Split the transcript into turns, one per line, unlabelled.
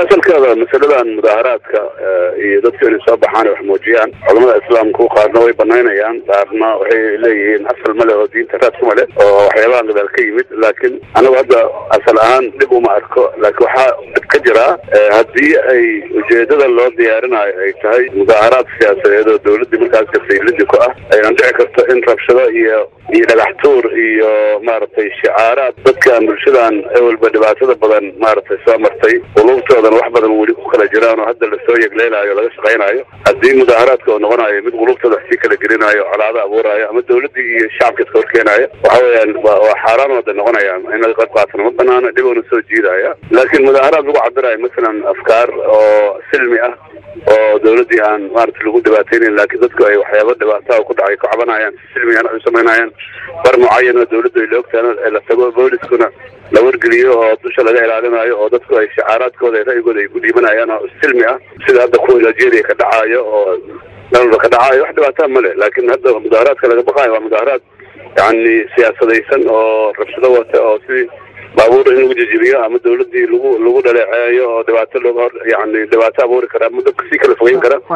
asalkeeda masaladan mudaaharaadka iyo dadku inay soo baxaan wax muujiyaan culamada islaamku qaarna way banaynayaan qaarna waxay leeyihiin asal male oo diinta raad kuma leh oo waxyaabahan gadaal ka yimid laakiin anagu hadda asal ahaan dhib uma arko laakiin waxaa dhib ka jiraa haddii ay ujeedada loo diyaarinayo ay tahay mudaaharaad siyaasadeed oo dawladdii markaas kafaylidi ku ah aynan dhici karto in rabshado iyo iyo dhagax tuur iyo maaragtay shicaaraad dadkan bulshadan ewelba dhibaatada badan maaragtay soo martay qulubtoodan wax badan weli ku kala jiraan oo hadda lasoo yegleynayo laga shaqaynayo haddii mudaaharaadka oo noqonayo mid qulubtooda wax sii kala gelinayo colaado abuurayo ama dawladdii iyo shacabka iska horkeenayo waxa weeyaan waa xaaraan wada noqonayaan in laga qayb qaatana ma banaana dhibowna soo jiidaya laakiin mudaaharaad lagu cabirayo masalan afkaar oo silmi ah oo dawladdii aan maarata lagu dhibaateynayn laakiin dadku ay waxyaaba dhibaataa ku dhacay ku cabanayaan si silmigan ay samaynayaan bar mucayan oo dawladdu ay la ogtahan la tago booliskuna la wargeliyo oo dusha laga ilaalinayo oo dadku ay shicaaraadkooda ra'yigooda ay ku dhiibanayaan oo silmi ah sida hadda kuwa nigeria ka dhacayo oo dalba ka dhacayo wax dhibaataa ma leh laakiin hadda mudaaharaadka laga baqayo waa mudaaharaad yani siyaasadaysan oo rabshado wata oo sidii baabuur in lagu jejebiyo ama dawladdii lagu lagu dhaleeceeyo oo dhibaato looga hor yani dhibaato abuuri kara ama dadka sii kala fogeyn kara